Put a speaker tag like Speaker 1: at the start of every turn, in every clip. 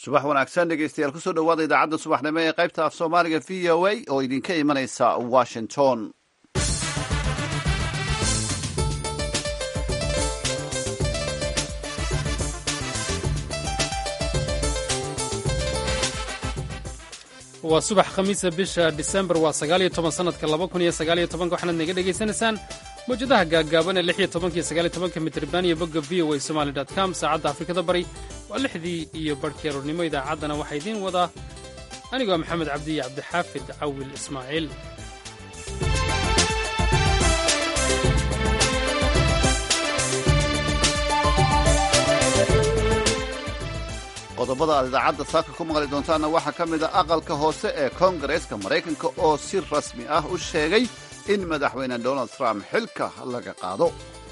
Speaker 1: subax wanaagsan dhegeystayaal kusoo dhowaada idaacadda subaxnimo ee qaybta af soomaaliga v o a oo idinka imanaysa washington
Speaker 2: waa subax khamiisa bisha disembar waa sagaaliyo toban sanadka laba kun iyo sagaaliyo tobanka waxaanaad naga dhegaysanaysaan mawjadaha gaaggaaban ee lix iyo tobanka iyo sagaaliyo tobanka mitriban iyo bogga v o a somali dot com saacadda afrikada bari waa lixdii iyo barhkii aroornimo idaacaddana waxaa idiin wadaa anigoo maxamed cabdi iyo cabdixaafid cawil ismaaciil
Speaker 1: qodobada aad idaacadda saaka ku maqli doontaanna waxaa ka mid a aqalka hoose ee koongareeska maraykanka oo si rasmi ah u sheegay in madaxweyne donald trump xilka laga qaado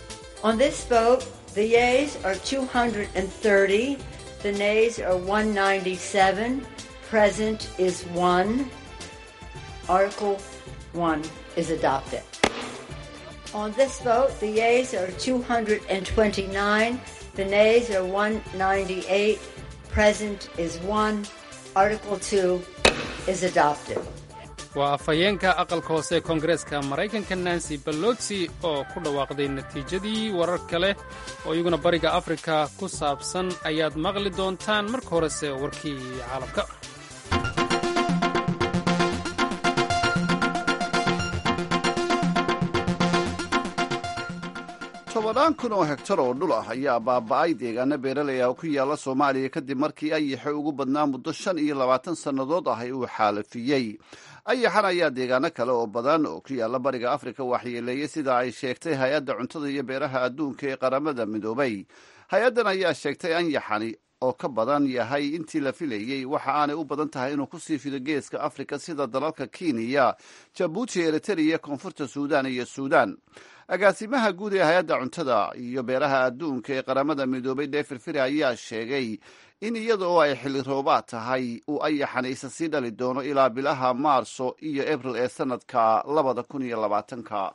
Speaker 3: The nays are 198. Present is 1. Article 2 is adopted.
Speaker 2: waa afhayeenka aqalka hoose ee koongareeska maraykanka nancy balotsi oo ku dhawaaqday natiijadii warar kale oo iyaguna bariga afrika ku saabsan ayaad maqli doontaan marka horese warkii caalamka
Speaker 1: tobannaan kun oo hegtar oo dhul ah ayaa baaba'ay deegaano beeraley ah oo ku yaalla soomaaliya kadib markii ayaxa ugu badnaa muddo shan iyo labaatan sannadood ah uu xaalafiyey ayaxan ayaa deegaano kale oo badan oo ku yaalla bariga afrika waxyeeleeyey sida ay sheegtay hay-adda cuntada iyo beeraha adduunka ee qaramada midoobay hay-addan ayaa sheegtay anyaxani oo ka badan yahay intii la filayey waxa aanay u badan tahay inuu kusii fido geeska afrika sida dalalka kenya jabuuti eritrea koonfurta suudan iyo suudan agaasimaha guud ee hay-adda cuntada iyo beeraha adduunka ee qaramada midoobay deefir firi ayaa sheegay in iyada oo ay xilli roobaad tahay uu ayaxanaysa sii dhali doono ilaa bilaha maarso iyo abril ee sanadka labada kun iyo labaatanka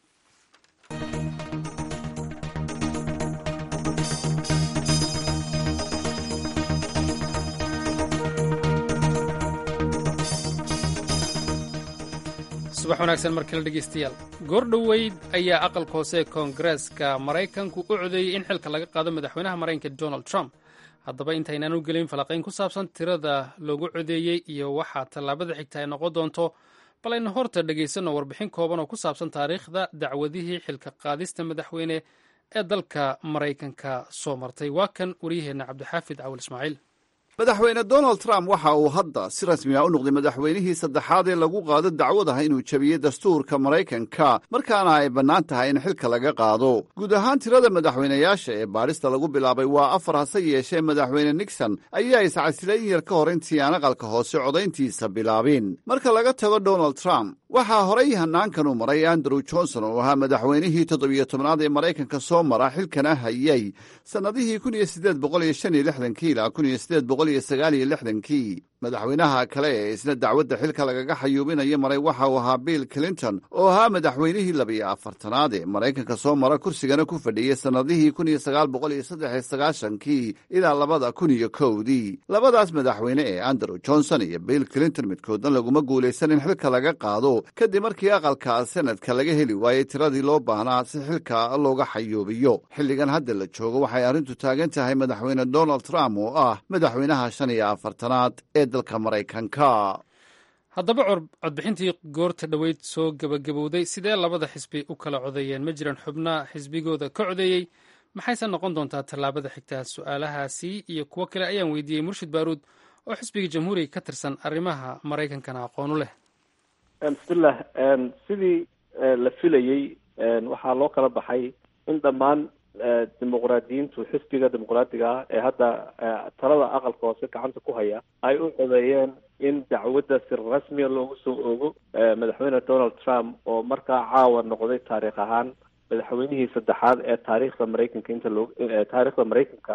Speaker 2: subax wanaagsan mar kale dhegaystayaal goor dhoweyd ayaa aqalka hoose ee koongareeska maraykanku u codeeyey in xilka laga qaado madaxweynaha maraykanka donald trump haddaba intaynaan u gelin falaqayn ku saabsan tirada loogu codeeyey iyo waxaa tallaabada xigta ay noqon doonto bal aynu horta dhegaysanno warbixin kooban oo ku saabsan taariikhda dacwadihii xilka qaadista madaxweyne ee dalka maraykanka soo martay waa kan waryaheenna cabdixaafid cawil ismaaciil
Speaker 1: madaxweyne donald trump waxa uu hadda si rasmi ah u noqday madaxweynihii saddexaad ee lagu qaado dacwad ah inuu jebiyey dastuurka maraykanka markaana ay bannaan tahay in xilka laga qaado guud ahaan tirada madaxweynayaasha ee baadhista lagu bilaabay waa afar hase yeeshee madaxweyne nixon ayaa iscasilay in yar ka hor intii aan aqalka hoose codayntiisa bilaabin marka laga tago donald trump waxaa horay hanaankan u maray andrew johnson oo ahaa madaxweynihii toddobiyo tobnaad ee maraykanka soo mara xilkana hayay sannadihii kun iyo siddeed boqol iyo shan iyo lixdankii ilaa kun iyo siddeed boqol iyo sagaal iyo lixdankii madaxweynaha kale ee isna dacwadda xilka lagaga xayuubinayo maray waxa uu ahaa bill clinton oo ahaa madaxweynihii labiyo afartanaad ee maraykanka soo mara kursigana ku fadhiyey sannadihii kun iyo sagaal boqol iyo saddex iyo sagaashankii ilaa labada kun iyo kowdii labadaas madaxweyne ee andrew johnson iyo bill clinton midkoodna laguma guulaysan in xilka laga qaado kadib markii aqalka senadka laga heli waayey tiradii loo baahnaa si xilka looga xayuubiyo xilligan hadda la joogo waxay arrintu taagan tahay madaxweyne donald trump oo ah madaxweynaha shan iyo afartanaad ee dalka maraykanka
Speaker 2: haddaba codbixintii goorta dhoweyd soo gebagabowday sidee labada xisbi u kala codeeyeen ma jiran xubna xisbigooda ka codeeyey maxayse noqon doontaa tallaabada xigtaa su-aalahaasi iyo kuwo kale ayaan weydiiyey murshid baaruud oo xisbiga jamhuuriga ka tirsan arrimaha maraykankana aqoon u leh
Speaker 4: bismillah sidii la filayey waxaa loo kala baxay in dhammaan dimuqraadiyiintu xisbiga dimuqraadiga ah ee hadda talada aqalka hoose gacanta ku haya ay u codeeyeen in dacwadda si rasmiya loogu soo ogo madaxweyne donald trump oo markaa caawa noqday taariikh ahaan madaxweynihii saddexaad ee taariikhda maraykanka inta loo taariikhda maraykanka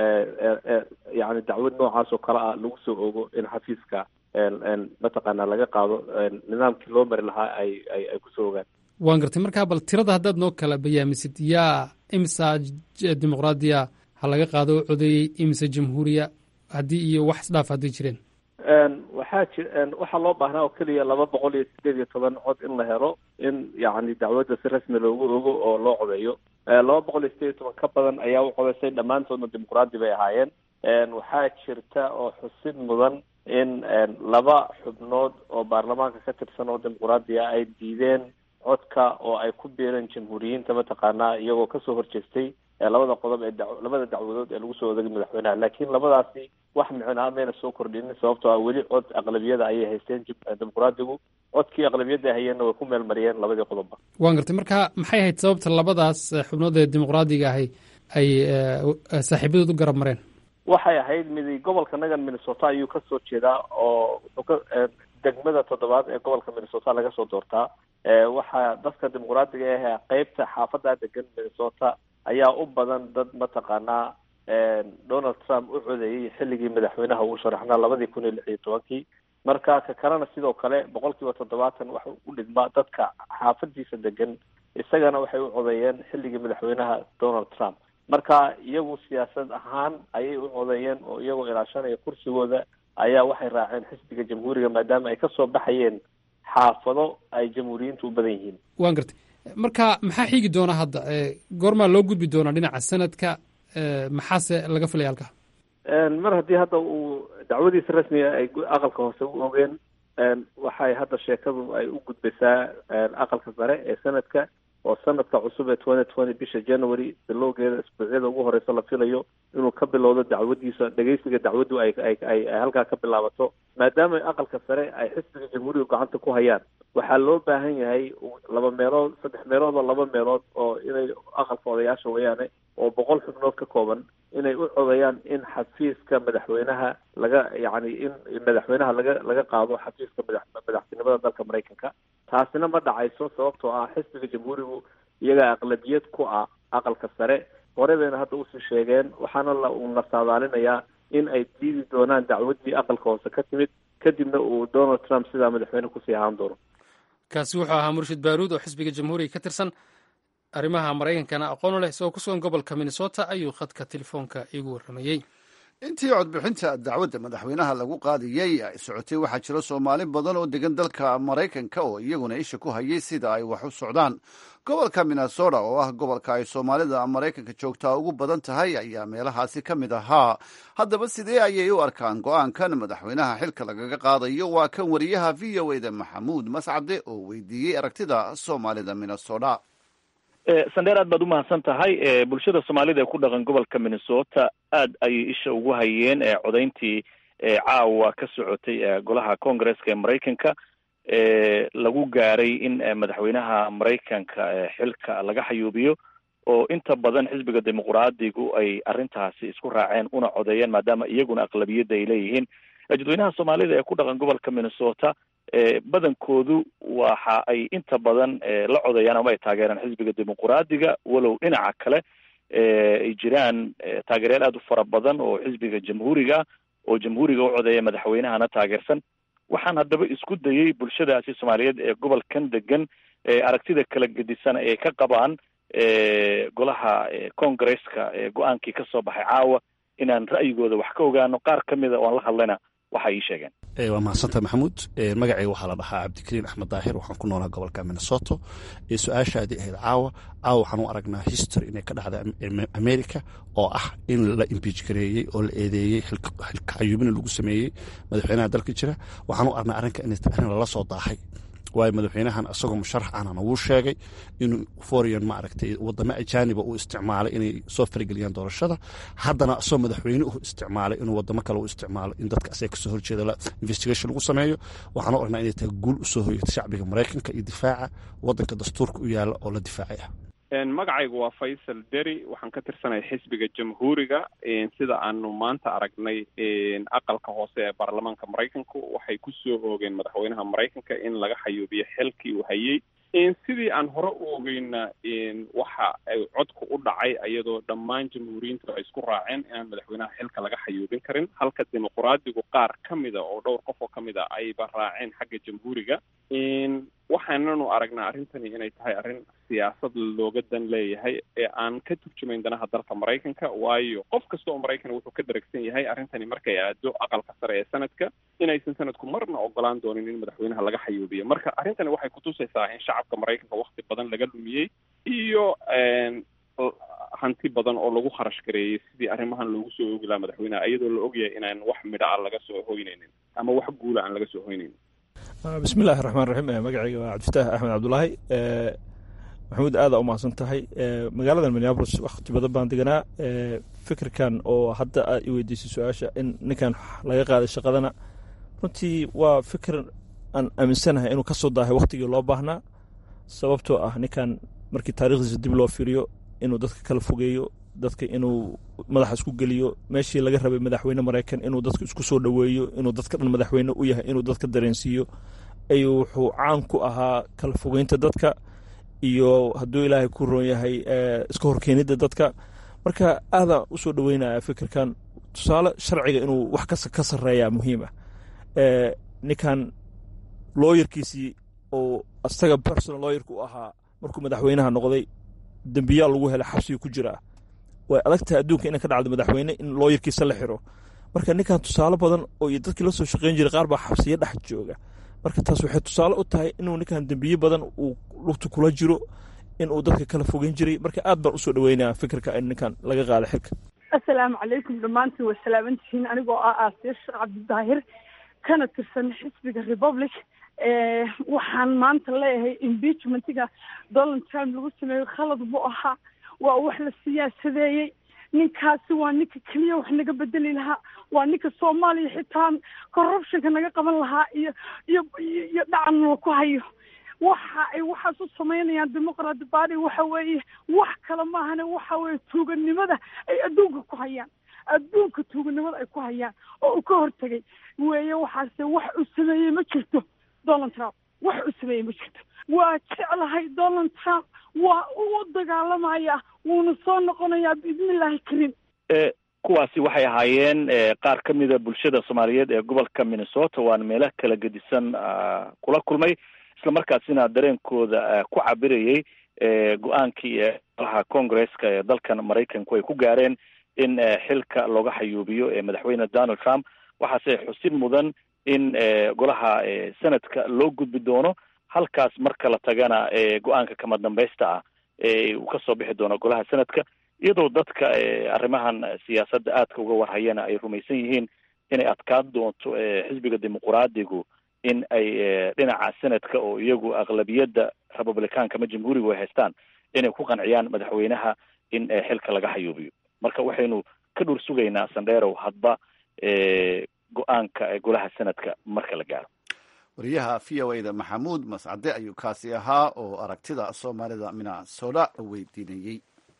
Speaker 4: yani dacwad noocaas oo kale ah lagu soo ogo in xafiiska mataqaana laga qaado nidaamkii loo mari lahaa ay ay ay kusoo ogaan
Speaker 2: waan gartay markaa bal tirada haddaad noo kala bayaamisid yaa imisa dimuqraadiya ha laga qaado oo codeeyey imise jamhuuriya haddii iyo wax isdhaaf haddii jireen
Speaker 4: waxaa ji waxaa loo baahnaa oo keliya laba boqol iyo sideed iyo toban cod in la helo in yacni dacwadda si rasmi loogu ogo oo loo codeeyo laba boqol iyo sideed iyo toban ka badan ayaa u codeysay dhammaantoodna dimuqraadi bay ahaayeen waxaa jirta oo xusid mudan in laba xubnood oo baarlamaanka ka tirsan oo dimuqraadiga ay diideen codka oo ay ku biireen jamhuuriyiinta mataqaanaa iyagoo kasoo horjeestay labada qodob ee da labada dacwadood ee lagu soo odagay madaxweynaha laakiin labadaasi wax micnaa mayna soo kordhinin sababtoo ah weli cod aqlabiyada ayay haysteen dimuqraadigu codkii aqlabiyada hayeenna way ku meel mariyeen labadii qodobba
Speaker 2: waan gartay marka maxay ahayd sababta labadaas xubnood ee dimuqraadiga ahi ay saaxiibadood u garab mareen
Speaker 4: waxay ahayd midi gobolka nagan minnesota ayuu kasoo jeedaa oo wuxuu ka degmada toddobaad ee gobolka minnesota laga soo doortaa waxaa dadka dimuqraadiga ah qeybta xaafada degan minnesota ayaa u badan dad mataqaanaa donald trump u codeeyey xilligii madaxweynaha uu sharaxnaa labadii kun iyo lix iyo tobankii marka ka kalena sidoo kale boqol kiiba toddobaatan waxa u dhigmaa dadka xaafadiisa degan isagana waxay u codeeyeen xilligii madaxweynaha donald trump marka iyagu siyaasad ahaan ayay u codeeyeen oo iyagoo ilaashanaya kursigooda ayaa waxay raaceen xisbiga jamhuuriga maadaama ay kasoo baxayeen xaafado ay jamhuuriyiintu u badan yihiin
Speaker 2: waan gartay marka maxaa xigi doona hadda goormaa loo gudbi doonaa dhinaca sanadka maxaase laga filaya halka
Speaker 4: mar haddii hadda uu dacwadiisa rasmiga ay aqalka hoose u ogeen waxay hadda sheekadu ay u gudbaysaa aqalka sare ee sanadka oo sanadka cusub ee twenty twenty bisha january bilowgeeda isbuucyada ugu horeysa la filayo inuu ka bilowdo dacwadiisa dhegeysiga dacwaddu ay ay ay halkaa ka bilaabato maadaama aqalka sare ay xisbiga jamhuuriga gacanta ku hayaan waxaa loo baahan yahay laba meelood saddex meelood oo laba meelood oo inay aqalka odayaasha weeyaane oo boqol xubnood ka kooban inay u codayaan in xafiiska madaxweynaha laga yacni in madaxweynaha laga laga qaado xafiiska madax madaxtinimada dalka maraykanka taasina ma dhacayso sababtoo ah xisbiga jamhuurigu iyagaa aqlabiyad ku ah aqalka sare hore bayna hadda usii sheegeen waxaana la una saadaalinayaa in ay diidi doonaan dacwaddii aqalka hoose ka timid kadibna uu donald trump sidaa madaxweyne kusii ahaan doono
Speaker 2: kaasi wuxuu ahaa murshid baaruud oo xisbiga jamhuuriga ka tirsan arrimaha maraykankana aqoon u leh isagoo ku sugan gobolka minnesota ayuu khadka telefoonka iigu warramayey
Speaker 1: intii codbixinta dacwadda madaxweynaha lagu qaadiyey ay socotay waxaa jira soomaali badan oo degan dalka maraykanka oo iyaguna isha ku hayay sida ay wax u socdaan gobolka minnesota oo ah gobolka ay soomaalida maraykanka joogtaa ugu badan tahay ayaa meelahaasi ka mid ahaa haddaba sidee ayay u arkaan go-aankan madaxweynaha xilka lagaga qaadayo waa kan wariyaha v o eda maxamuud mascade oo weydiiyey aragtida soomaalida minnesota
Speaker 5: sandheer aad baad umahadsan tahay bulshada soomaalida ee ku dhaqan gobolka minnesota aad ayay isha ugu hayeen codayntii caawa ka socotay golaha congresska ee maraykanka lagu gaaray in madaxweynaha maraykanka xilka laga xayuubiyo oo inta badan xisbiga dimuqraadigu ay arrintaasi isku raaceen una codeeyeen maadaama iyaguna aqlabiyadda ay leeyihiin dadweynaha soomaalida ee ku dhaqan gobolka minnesota badankoodu waxa ay inta badan la codeeyaan ama ay taageeraan xisbiga dimuqraadiga walow dhinaca kale ay jiraan taageeryaal aada u fara badan oo xisbiga jamhuuriga oo jamhuuriga u codeeya madaxweynahana taageersan waxaan haddaba isku dayey bulshadaasi soomaaliyeed ee gobolkan degan aragtida kala gedisan ay ka qabaan golaha congresska go-aankii ka soo baxay caawa inaan ra'yigooda wax ka ogaano qaar ka mida oan la hadlayna waxay ii sheegeen
Speaker 6: waa mahadsantaha maxamuud magacayga waxaa la dhahaa cabdikariin axmed daahir waxaan ku noolaa gobolka minnesota su-aashaadii ahayd caawa caawa waxaan u aragnaa history inay ka dhacda america oo ah in la imbiij gareeyey oo la eedeeyey xilka xayuubina lagu sameeyey madaxweynaha dalka jira waxaan u aragnaa arrinka inay arrin lala soo daahay waayo madaxweynahan isagoo musharax ahna wuu sheegay inuu foreign maaragtay wadamo ajaaniba uu isticmaalay inay soo farageliyaan doorashada haddana isagoo madaxweyne u isticmaalay inuu wadamo kale u isticmaalo in dadka asaga kasoo horjeeda investigation lagu sameeyo waxaan u aragnaa inay tahay guul usoo hoyata shacbiga maraykanka iyo difaaca wadanka dastuurka u yaala oo la difaacay ah
Speaker 7: magacaygu waa faysal deri waxaan ka tirsanaya xisbiga jamhuuriga sida aanu maanta aragnay aqalka hoose ee baarlamaanka maraykanku waxay kusoo oogeen madaxweynaha maraykanka in laga xayuubiyo xilkii uu hayey sidii aan hore u ogeyna waxa ay codku u dhacay iyadoo dhammaan jamhuuriyiintu ay isku raaceen inaan madaxweynaha xilka laga xayuubin karin halka dimuqraadigu qaar ka mida oo dhowr qof oo ka mid a ayba raaceen xagga jamhuuriga waxaananu aragnaa arrintani inay tahay arrin siyaasad looga dan leeyahay ee aan ka turjumayn danaha dalka maraykanka waayo qof kasta oo maraykan wuxuu ka daragsan yahay arrintani markay aado aqalka sare ee sanadka inaysan sanadku marna ogolaan doonin in madaxweynaha laga xayuubiyo marka arrintani waxay kutusaysaa in shacabka maraykanka wakti badan laga lumiyey iyo hanti badan oo lagu kharash gareeyey sidii arrimahan loogu soo oogi lahaa madaxweynaha iyadoo la ogyahay inaan wax midha a laga soo hoynaynin ama wax guula aan laga soo hoynaynin
Speaker 8: bismi illaahi raxmaan raxiim magacayga waa cabdifataah axmed cabdulaahi maxamuud aada u mahadsan tahay magaaladan minneabolis wakti badan baan deganaa fikirkan oo hadda aad i weydiisay su-aasha in ninkan laga qaaday shaqadana runtii waa fikir aan aaminsanahay inuu ka soo daahay waktigii loo baahnaa sababtoo ah ninkan markii taarikhdiisa dib loo fiiriyo inuu dadka kala fogeeyo dadka inuu madaxa isku geliyo meeshii laga rabay madaxweyne maraykan inuu dadka isku soo dhoweeyo inuu dadka dhan madaxweyne u yahay inuu dadka dareensiiyo ayuu wuxuu caan ku ahaa kala fogeynta dadka iyo hadduu ilaahay ku roon yahay iska horkeenidda dadka marka aadaan usoo dhoweynaya fikirkan tusaale sharciga inuu wax kas ka sarreeyaa muhiim ah ninkan looyarkiisii oo asaga personal looyarka u ahaa markuu madaxweynaha noqday dembiyaa lagu helay xabsiga ku jiraa way adagtahay adduunka inay ka dhacdo madaxweyne in looyarkiisa la xiro marka ninkan tusaale badan oo iyo dadkii la soo shaqeyn jiray qaar baa xabsiyo dhex jooga marka taas waxay tusaale u tahay inuu ninkan dembiye badan uu lugta kula jiro inuu dadka kala fogeyn jiray marka aad baan usoo dhaweynaya fikirka in ninkan laga qaada xilka
Speaker 9: assalaamu calaykum dhammaantiin waa salaamantihiin anigoo ah aasiya sheekh cabdidaahir kana tirsan xisbiga republic waxaan maanta leeyahay impeachmentiga donald trump lagu sameeyo khalad buu ahaa waa wax la siyaasadeeyey ninkaasi waa ninka keliya wax naga bedeli lahaa waa ninka soomaaliya xitaa corruptionka naga qaban lahaa iyo iyo iyo dhacan ku hayo waxa ay waxaas u samaynayaan demoqraty party waxa weeye wax kale maahane waxa weeye tuuganimada ay adduunka ku hayaan adduunka tuuganimada ay ku hayaan oo uu ka hortegay weeye waxaase wax uu sameeyey ma jirto donald trump wax uu sameeyey ma jirto waa jeclahay donald trump waa u dagaalamaya wuuna soo noqonayaa biidnillaahi karim
Speaker 5: kuwaasi waxay ahaayeen qaar ka mida bulshada soomaaliyeed ee gobolka minnesota waana meelo kala gedisan kula kulmay isla markaasina dareenkooda ku cabirayay go-aankii golaha congresska ee dalkan maraykanku ay ku gaareen in xilka looga xayuubiyo ee madaxweyne donald trump waxaase xusin mudan in golaha senadka loo gudbi doono halkaas marka la tagana go-aanka kama dambaysta ah uu kasoo bixi doono golaha senadka iyadoo dadka arrimahan siyaasadda aadka uga warhayana ay rumaysan yihiin inay adkaan doonto xisbiga dimuquraadigu in ay dhinaca senadka oo iyagu aqlabiyadda republicaanka ama jamhuurigu ay haystaan inay ku qanciyaan madaxweynaha in xilka laga xayuubiyo marka waxaynu ka dhur sugaynaa sandheerow hadba go-aanka golaha senadka marka la gaaro
Speaker 1: wariyaha v o a da maxamuud mascade ayuu kaasi ahaa oo aragtida soomaalida minnesota weydiinayey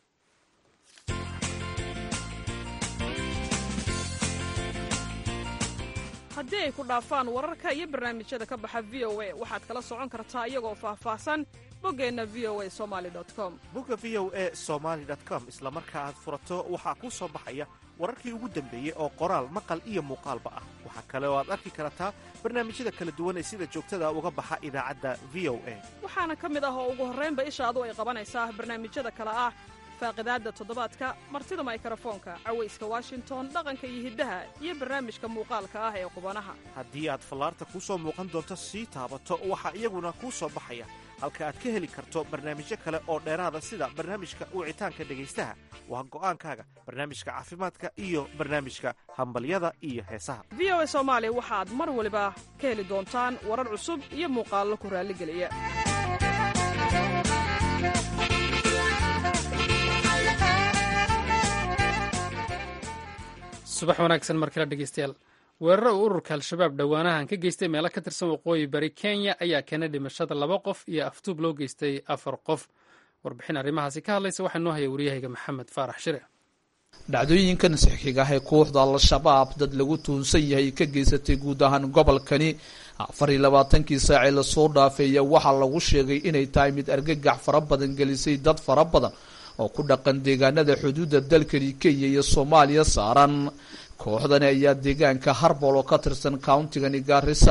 Speaker 10: haddii ay ku dhaafaan wararka iyo barnaamijyada ka baxa v o a waxaad kala socon kartaa iyagoo faahfaahsan boggeenna v o a somali com
Speaker 11: bogga v o a somaali com isla marka aad furato waxaa kuu soo baxaya wararkii ugu dambeeyey oo qoraal maqal iyo muuqaalba ah waxaa kale oo aad arki kartaa barnaamijyada kala duwan ee sida joogtada uga baxa idaacadda v o a
Speaker 10: waxaana ka mid ah oo ugu horraynba ishaadu ay qabanaysaa barnaamijyada kale ah faaqidaadda toddobaadka martida maykarafoonka cawayska washington dhaqanka iyo hiddaha iyo barnaamijka muuqaalka ah ee qubanaha
Speaker 11: haddii aad fallaarta kuu soo muuqan doonto sii taabato waxaa iyaguna kuu soo baxaya halka aad ka heli karto barnaamijyo kale oo dheeraada sida barnaamijka wicitaanka dhegaystaha waa go'aankaaga barnaamijka caafimaadka iyo barnaamijka hambalyada iyo heesaha
Speaker 10: v o a soomaali waxaad mar waliba ka heli doontaan warar cusub iyo muuqaallo ku raalligeliya
Speaker 2: subax wanaagsan mar kale dhegeystayaal weeraro uu ururka al-shabaab dhowaanahan ka geystay meelo ka tirsan waqooyi bari kenya ayaa keenay dhimashada laba qof iyo aftuub loo geystay afar qof warbixin arrimahaasi ka hadlaysa waxaa noo haya waryahayga maxamed faarax shire
Speaker 12: dhacdooyinkan saxiiga ah ee kooxda al-shabaab dad lagu tuunsan yahay ka geysatay guud ahaan gobolkani afar iyo labaatankii saacee lasoo dhaafeeya waxaa lagu sheegay inay tahay mid argagax fara badan gelisay dad fara badan oo ku dhaqan deegaanada xuduudda dalkani kenya iyo soomaaliya saaran kooxdani ayaa deegaanka harbol oo ka tirsan countigani gaarisa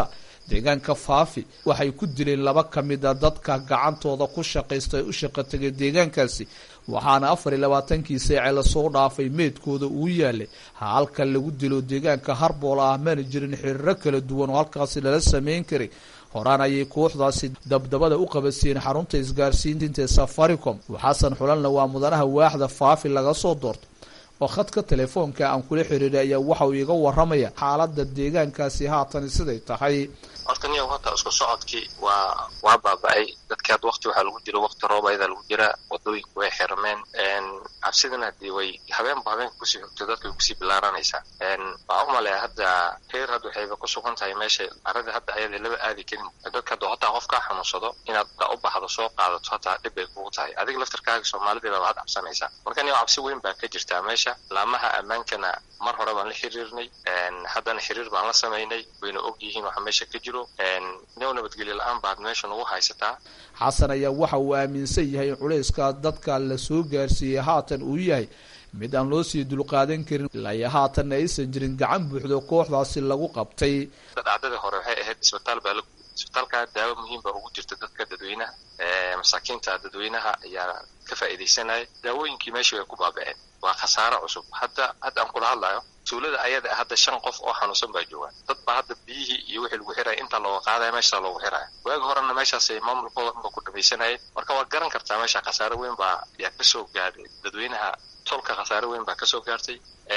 Speaker 12: deegaanka faafi waxay ku dileen laba ka mid a dadka gacantooda ku shaqaysta ee u shaqa tegay deegaankaasi waxaana afar iyo labaatankii saace lasoo dhaafay meydkooda uu yaalay halka lagu dilo deegaanka harbool ah mana jirin xiriiro kala duwan oo halkaasi lala sameyn karay horaan ayay kooxdaasi dabdabada u qabasiyeen xarunta isgaarsiinta ee safaricom xasan xulanna waa mudanaha waaxda faafi laga soo doorto oo khadka telefoonka aan kula xiriiray ayaa waxa uu iga waramaya xaalada deegaankaasi haatan siday tahay
Speaker 13: horta niyow horta isku socodkii waa waa baaba-ay dadkii hadda wakti waxaa lagu jira wakti roob ayadaa lagu jiraa wadooyinku way xirmeen cabsidana hadii way habeenba habeenka kusii xogto dadka way kusii bilaaranaysaa waxaa u maleeya hadda reer hadda waxayba ku sugan tahay meesha arada hadda ayada laba aadi karin dadka hadda hataa qof kaa xanuunsado inaad u baxdo soo qaadato hataa dhib bay kugu tahay adiga laftarkaaga soomaalida baa waxaad cabsanaysaa marka niyow cabsi weyn baa ka jirtaa meesha laamaha ammaankana mar hore baan la xiriirnay haddana xiriir baan la samaynay wayna og yihiin waxa meesha ka jiro new nabadgelyo la-aan baad meesha nagu haysataa
Speaker 12: xasan ayaa waxa uu aaminsan yahay in culayska dadka la soo gaarsiiyey haatan uu yahay mid aan loo sii dulqaadan karin ilaa iyo haatanna aysan jirin gacan buuxdo kooxdaasi lagu qabtay
Speaker 13: dhacdadii hore waxay ahayd isbitaal baa la isbitaalkaa daawo muhiim baa ugu jirta dadka dadweynaha masaakiinta dadweynaha ayaa ka faa'iidaysanaya daawooyinkii meeshii way ku baaba-een waa khasaaro cusub hadda hadda aan kula hadlayo tuulada ayada hadda shan qof oo xanuunsan baa jooga dad baa hadda biyihii iyo wixii lagu xiraya intaa looga qaadaya meeshaa loogu xiraya waagi horena meeshaasay maamulkooda unba ku dhamaysanayeen marka waad garan kartaa meesha khasaaro weyn baa yaa kasoo gaadhay dadweynaha tolka khasaaro weyn baa kasoo gaartay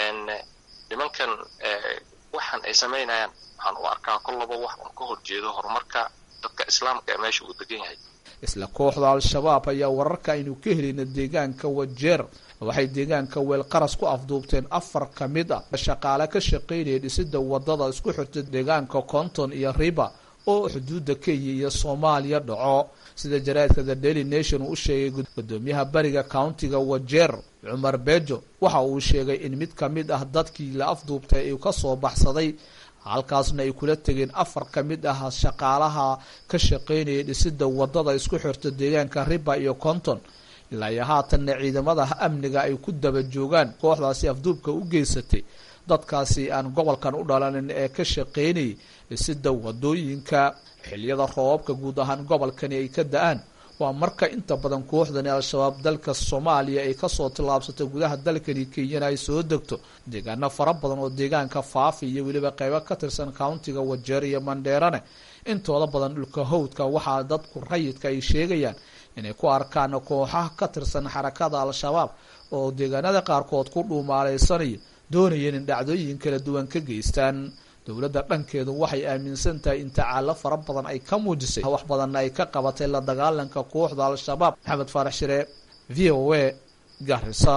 Speaker 13: nimankan waxaan ay samaynayaan waxaan u arkaa kollaba wax un ka horjeedo horumarka dadka islaamka ee meesha uu degan yahay
Speaker 12: isla kooxda al-shabaab ayaa wararka aynu ka helayna deegaanka wajeer waxay deegaanka weelqaras ku afduubteen afar ka mid ah shaqaale ka shaqaynaya dhisida wadada isku xirta deegaanka konton iyo riba oo xuduudda kenya iyo soomaaliya dhaco sida jaraadka the daily nation uu u sheegay gudoomiyaha bariga countiga wajeer cumar bejo waxa uu sheegay in mid ka mid ah dadkii la afduubtay uu kasoo baxsaday halkaasna ay kula tegeen afar ka mid ah shaqaalaha ka shaqaynaya dhisida wadada isku xirta deegaanka riba iyo konton ilaa iyo haatanna ciidamada amniga ay ku daba joogaan kooxdaasi afduubka u geysatay dadkaasi aan gobolkan u dhalanin ee ka shaqaynayay dhisida wadooyinka xiliyada roobabka guud ahaan gobolkani ay ka da-aan waa marka inta badan kooxdani al-shabaab dalka soomaaliya ay kasoo tillaabsato gudaha dalkani kenyana ay soo degto deegaano fara badan oo deegaanka faafi iyo weliba qeybo ka tirsan countiga wajeer iyo mandheerane intooda badan dhulka howdka waxaa dadku rayidka ay sheegayaan inay ku arkaan kooxaha ka tirsan xarakada al-shabaab oo deegaanada qaarkood ku dhuumaaleysanaya doonayeen in dhacdooyin kala duwan ka geystaan dowladda dhankeedu waxay aaminsan tahay in tacaalo fara badan ay ka muujisay wax badanna ay ka qabatay la dagaalanka kooxda al-shabaab maxamed faarax shire v o a garisa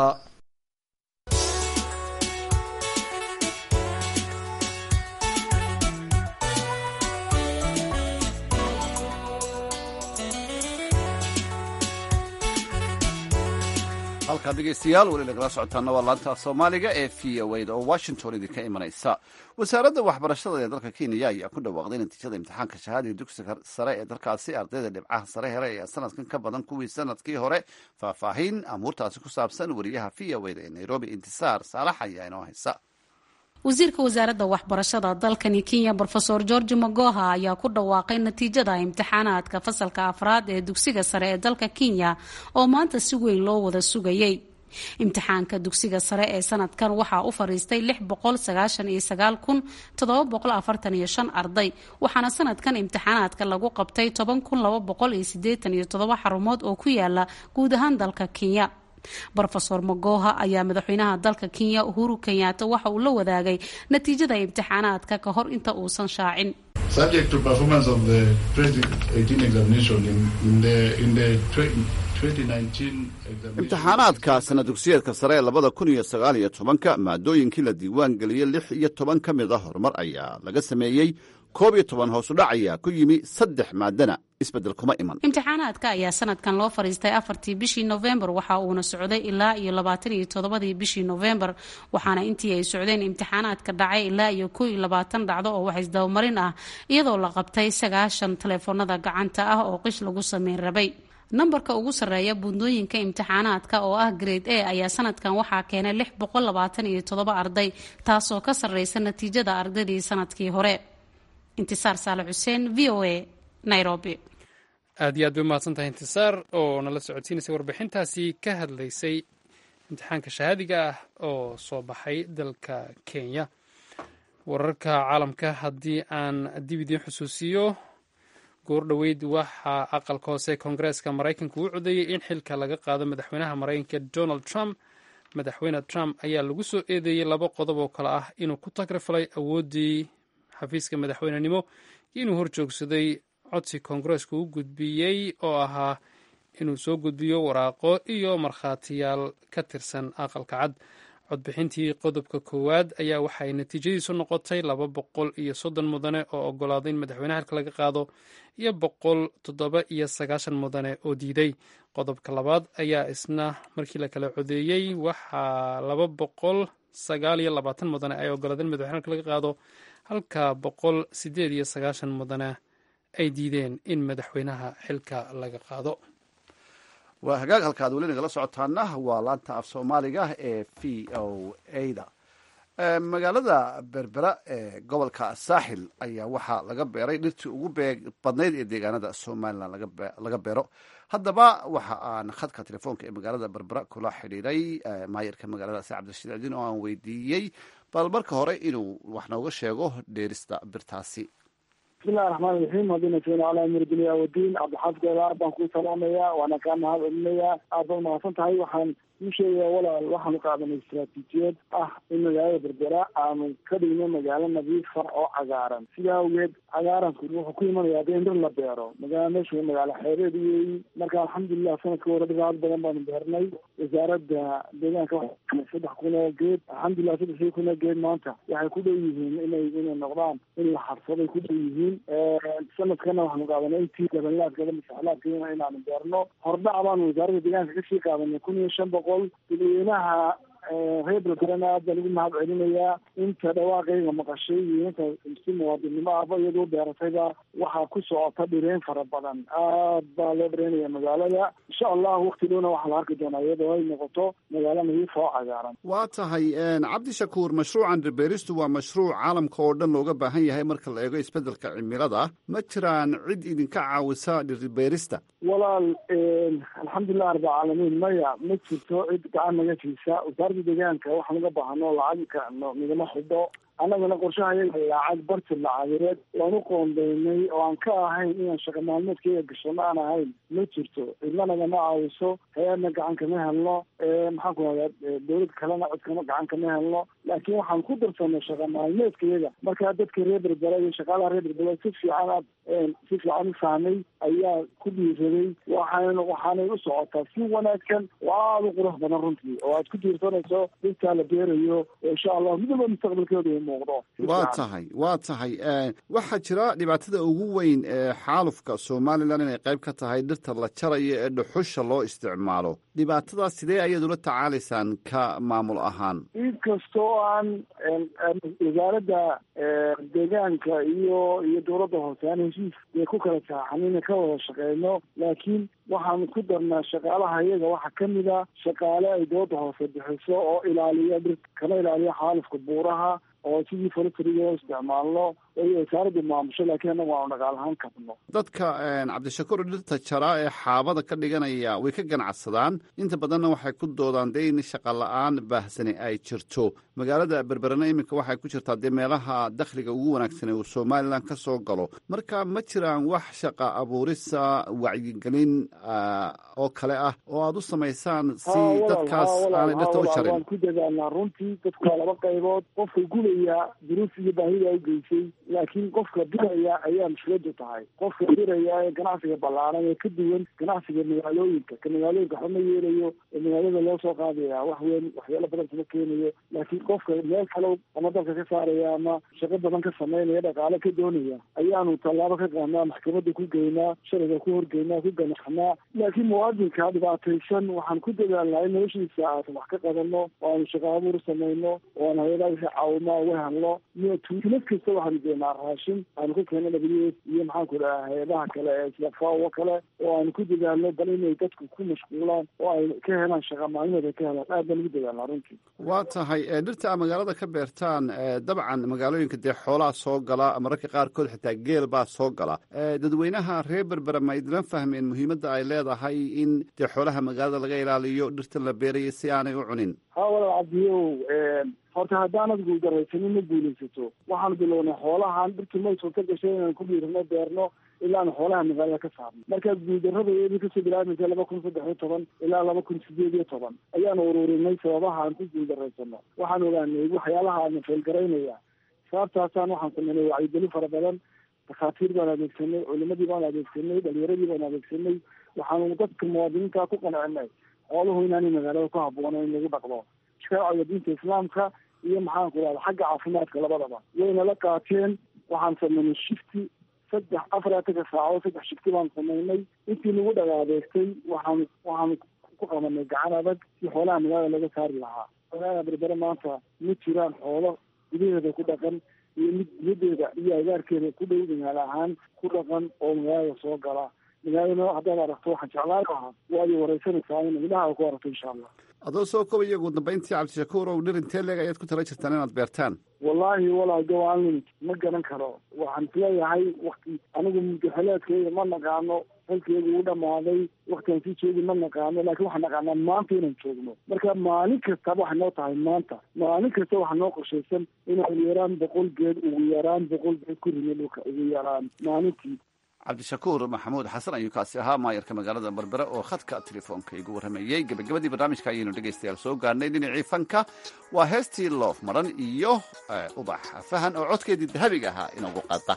Speaker 1: halkaad dhegeystayaal weli nagala socotaana waa laanta soomaaliga ee v o da oo washington idinka imanaysa wasaaradda waxbarashada ee dalka kenya ayaa ku dhawaaqday natiijada imtixaanka shahaadiga dugsiga sare ee dalkaasi ardayda dhibcaha sare hele ee sanadkan ka badan kuwii sanadkii hore faahfaahin amuurtaasi ku saabsan wariyaha v o da ee nairobi intisaar saalax ayaa inoo haysa
Speaker 14: wasiirka wasaaradda waxbarashada dalkani kenya rofeor george magoha ayaa ku dhawaaqay natiijada imtixaanaadka fasalka afraad ee dugsiga sare ee dalka kenya oo maanta si weyn loo wada sugayay imtixaanka dugsiga sare ee sanadkan waxaa u fariistay arday waxaana sanadkan imtixaanaadka lagu qabtay xarumood oo ku yaala guud ahaan dalka kenya rofeor magoha ayaa madaxweynaha dalka kenya uhuru kenyaata waxa uu la wadaagay natiijada imtixaanaadka ka hor inta uusan shaacin
Speaker 1: imtixaanaadka sana dugsiyeedka sare ee labada kun iyo sagaal iyo tobanka maadooyinkii la diiwaan geliyey lix iyo toban ka mid a horumar ayaa laga sameeyey koob iyo toban hoosudhac ayaa ku yimi saddex maadana isbedel kuma iman
Speaker 14: imtixaanaadka ayaa sanadkan loo fariistay afartii bishii nofembar waxa uuna socday ilaa iyo labaatan iyo toddobadii bishii nofembar waxaana intii ay socdeen imtixaanaadka dhacay ilaa iyo kow iyo labaatan dhacdo oo wax isdabamarin ah iyadoo la qabtay sagaashan taleefoonada gacanta ah oo qish lagu sameyn rabay nambarka ugu sarreeya buundooyinka imtixaanaadka oo ah grade a ayaa sanadkan waxaa keenay lix boqol labaatan iyo toddoba arday taasoo ka sarreysa natiijada ardaydii sanadkii hore intisaar saale xuseen v o a nairobi
Speaker 2: aad iyo aad bay umahadsan tahay intisaar oo nala socodsiinaysay warbixintaasi ka hadlaysay imtixaanka shahaadiga ah oo soo baxay dalka kenya wararka caalamka haddii aan dib idiin xusuusiyo goor dhoweyd waxaa aqalka hoose koongareeska maraykanka uu codeeyey in xilka laga qaado madaxweynaha maraykanka donald trump madaxweyne trump ayaa lagu soo eedeeyey laba qodob oo kale ah inuu ku tagrifalay awooddii xafiiska madaxweynenimo iyo inuu horjoogsaday codsi koongareesku u gudbiyey oo ahaa inuu soo gudbiyo waraaqo iyo markhaatiyaal ka tirsan aqalka cad codbixintii qodobka koowaad ayaa waxay natiijadiisu noqotay laba boqol iyo soddon mudane oo ogolaaday in madaxweynaha xilka laga qaado iyo boqol toddoba iyo sagaashan mudane oo diiday qodobka labaad ayaa isna markii la kala codeeyey waxaa laba boqol sagaal iyo labaatan mudane ay ogolaadeen madaxweynaha xilka laga qaado halka boqol sideed iyo sagaashan mudane ay diideen in madaxweynaha xilka laga qaado
Speaker 1: waa hagaag halka ad weli nagala socotaana waa laanta af soomaaliga ee v o a da magaalada berbera ee gobolka saaxil ayaa waxaa laga beeray dhirtii ugu badnayd ee deegaanada somalilan laga beero haddaba waxa aan khadka telefoonka ee magaalada berbera kula xidhiiray maayarka magaaladaasi cabdirashiid cidin oo aan weydiiyey bal marka hore inuu wax nooga sheego dheerista birtaasi
Speaker 15: bismillahi raxmaan raxiim haddina keeno calaa amir dunya wadiin cabdixaafid eelaar baan kuu salaamayaa waana kaa mahad celinayaa aad baad mahadsan tahay waxaan kuu sheegayaa walaal waxaanu qaadanay istaraatiijiyad ah in magaalada berbera aanu ka dhigno magaalo nadiifa oo cagaaran sidaa awgeed cagaaranku wuxuu ku imanayaa dee in dhir la beero magaala meeshu magaalo xeebeed weeyi marka alxamdulilah sanadka hore dhiraad badan baanu beernay wasaaradda deegaanka saddex kun oo geed alxamdulilah saddexdii kun oo geed maanta waxay ku dhow yihiin inay inay noqdaan in la xabsaday ku dhow yihiin sanadkana waxaanu qaadanay intii labanlaadkeeda masaxlaadkeena inaanu beerno hordhac baanu wasaaradda deegaanka kasii qaadanay kun iyo shan boqol dadweynaha reer belberana aad baan ugu mahad celinayaa inta dhawaaqayga maqashay iyo inta si muwaadinnimo ahba iyadoo beeratayba waxaa ku socota dhireen fara badan aad baa loo dhareynaya magaalada insha allah wakti dhowna waxaa la arki doonaa iyadoo ay noqoto magaalo nadiifa oo cagaaran
Speaker 1: waa tahay cabdishakuur mashruucan dhirbeeristu waa mashruuc caalamka oo dhan looga baahan yahay marka la eego isbeddelka cimilada ma jiraan cid idinka caawisa dhirbeerista
Speaker 15: walaal alxamdulilah rabbilcaalamiin maya ma jirto cid gacan naga siisa wasaaradda deegaanka waxaan uga baahano lacagka nagama xidho annagana qorshaha yaga lacag barti lacageed waan u qoondeynay oo aan ka ahayn inaan shaqa maalmeedkayga gashano aan ahayn ma jirto cidna nagama caawiso hay-adna gacan kama helno maxaan ku hadaa dawlad kalena codkama gacan kama helno laakiin waxaan ku darsanay shaqa maalmeedkayaga markaa dadka reer berbera iyo shaqaalaha reer berbera si fiican aad si fiican u fahmay ayaa ku dhiiraday waxaan waxaanay u socotaa si wanaagsan oo aada u qurux badan runtii oo aad ku diirsanayso dadkaa la beerayo oo insha allah midaba mustaqbalkeedu
Speaker 1: waa tahay waa tahay waxaa jira dhibaatada ugu weyn ee xaalufka somalilan inay qayb ka tahay dhirta la jarayo ee dhuxusha loo isticmaalo dhibaatadaas sidee ayaad ula tacaalaysaan ka maamul ahaan
Speaker 15: inkastoo aan wasaaradda deegaanka iyo iyo dowladda hoose aan heshiis ee ku kala saaxanina ka wada shaqeyno laakiin waxaanu ku darnaa shaqaalaha iyaga waxaa kamid a shaqaale ay dowladda hoose bixiso oo ilaaliya dhirta kana ilaaliya xaalufka buuraha oo sidii forestryga loo isticmaalno ay wasaaraddu maamusho laakiin annagu aanu dhaqaal ahaan kabno
Speaker 1: dadka cabdishakuur dhirta jaraa ee xaabada ka dhiganaya way ka ganacsadaan inta badanna waxay ku doodaan dee in shaqa la-aan baahsani ay jirto magaalada berberena iminka waxay ku jirtaa dee meelaha dakhliga ugu wanaagsan ee uu somalilan ka soo galo marka ma jiraan wax shaqa abuurisa wacyigelin oo kale ah oo aada u samaysaan si dadkaas aanay dhirta u jarin
Speaker 15: waan ku dadaalnaa runtii dadku waa laba qaybood qofka gubaya duruuf iyo baahida u geysay laakiin qofka diraya ayaa mushkiladu tahay qofka diraya ee ganacsiga ballaaran ee ka duwan ganacsiga magaalooyinka ka magaalooyinka waxba ma yeelayo ee magaalada loo soo qaadaya wax weyn waxyaalo badan kuma keenayo laakiin qofka meel kale ama dalka ka saaraya ama shaqo badan ka sameynaya dhaqaale ka doonaya ayaanu tallaabo ka qaadnaa maxkamadda ku geynaa sharciga ku horgeynaa ku ganaxnaa laakiin muwaadinka dhibaataysan waxaan ku dadaalnaa in noloshiisa aan wax ka qabanno oo aanu shaqo abuur samayno oo aan hay-adaha wixii caawima uga helno iyo tuulad kasta waxaanu keenaa raashin aanu ka keeno w s iyo maxaan ku dhaha hay-adaha kale ee sida fawo kale oo aanu ku dadaalno bal inay dadku ku mashquulaan oo ay ka helaan shaqa maalmeed ay ka helaan aad baan ugu dadaalnaa runtii
Speaker 1: waa tahay dhirta a magaalada ka beertaan dabcan magaalooyinka dee xoolaa soo gala mararka qaarkood xitaa geel baa soo gala dadweynaha reer berbera ma idlan fahmeen muhiimadda ay leedahay in dee xoolaha magaalada laga ilaaliyo dhirtan la beerayo si aanay u cunin
Speaker 15: ha walaal cabdiyow horta haddaanad guuldaraysanin ma guulaysato waxaanu bilownay xoolahan dhirtu may suurta gashay inaan ku dhiirano beerno ilaanu xoolaha magaalada ka saarno markaa guuldarrada iyadii kasoo bilaabmaysa laba kun saddex iyo toban ilaa laba kun sideed iyo toban ayaanu ururinay sababaha aan ku guuldarraysano waxaan ogaanay waxyaalaha aana feelgaraynaya sababtaasaan waxaan sameynay wacyigelin fara badan dakhaatiir baan adeegsanay culimadii baan adeegsanay dhalinyaradii baan adeegsanay waxaanu dadka muwaadiniinta ku qancinay xooluhu inaanay magaalada ku habboonayn in lagu dhaqdo sharciga diinta islaamka iyo maxaan ku dhahda xagga caafimaadka labadaba wayna la qaateen waxaan sameynay shifti saddex afar atanka saaco saddex shifti baan sameynay intii nagu dhagaadeegtay waxaan waxaan ku qabanay gacan adag si xoolaha magaalada laga saari lahaa magaalada berbere maanta ma jiraan xoolo gudaheeda ku dhaqan iyo mid diyadeeda iyo agaarkeeda ku dhow magaalo ahaan ku dhaqan oo magaalada soo gala magaalada haddaad aragto waxaan jeclaan lahaa waad i wareysanaysaa in indhaha ku aragto insha allah
Speaker 1: adoo soo kobaya ugu dambayntii cabdishakuur ow dhir intee leeg ayaad ku tala jirtaan inaad beertaan
Speaker 15: wallaahi walaal gawaalin ma garan karo waxaan isleeyahay wakti anigu mudaxeleedkeyga ma naqaano xilkeygu u dhamaaday waktiaan sii joogi ma naqaano laakiin waxaan naqaanaa maanta inaan joogno marka maalin kastaba waxay noo tahay maanta maalin kasta waxaa noo qorshaysan inaan ugu yaraan boqol geed ugu yaraan boqol geed ku rime dhulka ugu yaraan maalintii
Speaker 1: cabdishakuur maxamuud xasan ayuu kaasi ahaa maayarka magaalada berbere oo khadka telefoonka igu warramayey gebagabadii barnaamijka ayaynu dhegaystayaal soo gaarnay dhinacii fanka waa heestii loof maran iyo ubax fahan oo codkeedii dahabiga ahaa inoogu qaada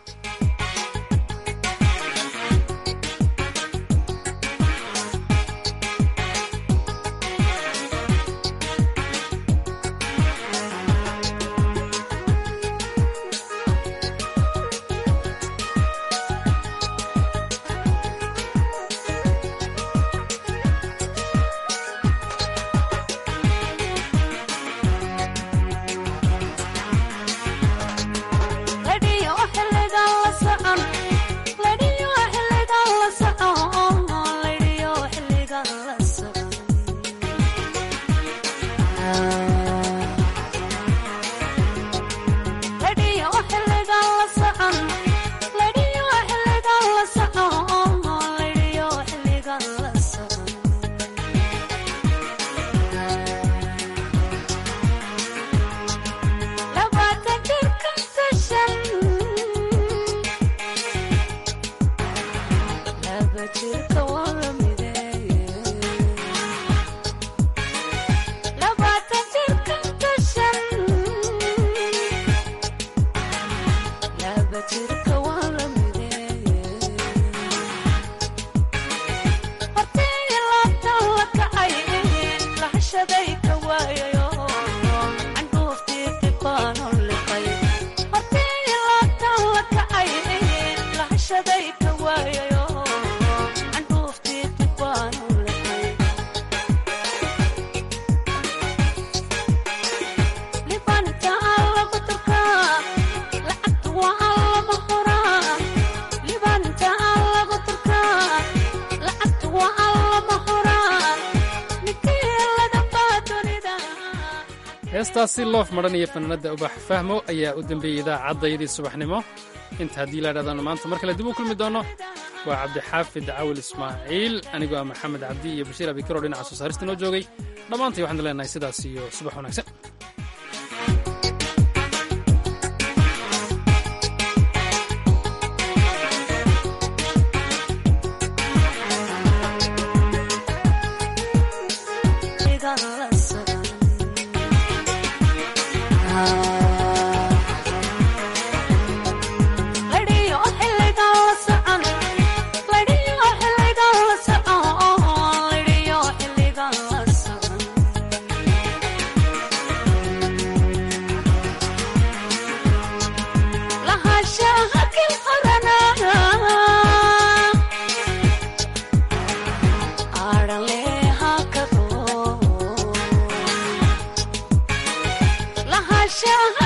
Speaker 2: heestaasi loof madhan iyo fanaanada ubax fahmo ayaa u dambeeyey idaacaddayadii subaxnimo inta haddii la dhahdaano maanta mar kale dib u kulmi doono waa cabdixaafid cawil ismaaciil anigoo ah maxamed cabdi iyo bashiir abikaro dhinaca soo saarista noo joogay dhammaantay waxaan leenahay sidaas iyo subax wanaagsan
Speaker 16: Shall